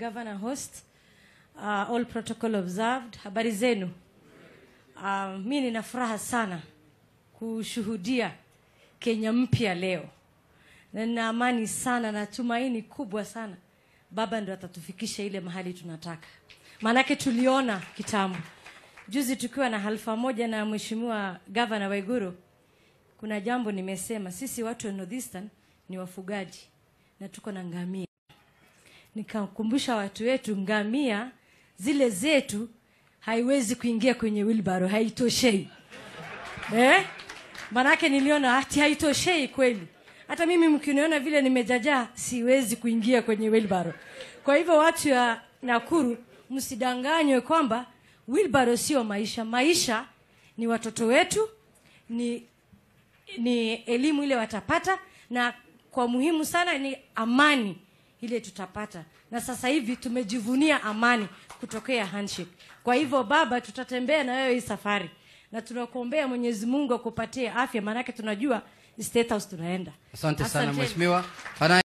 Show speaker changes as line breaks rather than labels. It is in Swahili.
governor host. Uh, all protocol observed. Habari zenu. Uh, mi nina furaha sana kushuhudia Kenya mpya leo, na nina amani sana na tumaini kubwa sana baba ndo atatufikisha ile mahali tunataka. Maanake tuliona kitambo juzi tukiwa na halfa moja na mheshimiwa gavana Waiguru, kuna jambo nimesema, sisi watu wa Northeastern ni wafugaji na tuko na ngamia. Nikakumbusha watu wetu, ngamia zile zetu haiwezi kuingia kwenye wheelbarrow, haitoshei eh? Manake niliona ati haitoshei kweli. Hata mimi mkiniona vile nimejajaa, siwezi kuingia kwenye wheelbarrow. Kwa hivyo watu wa Nakuru, msidanganywe kwamba wheelbarrow sio maisha. Maisha ni watoto wetu, ni ni elimu ile watapata, na kwa muhimu sana ni amani ile tutapata. Na sasa hivi tumejivunia amani kutokea handshake. Kwa hivyo baba, tutatembea na wewe hii safari na tunakuombea Mwenyezi Mungu akupatie afya, maanake tunajua State House tunaenda.
Asante sana
Asanteni.
mheshimiwa. Ana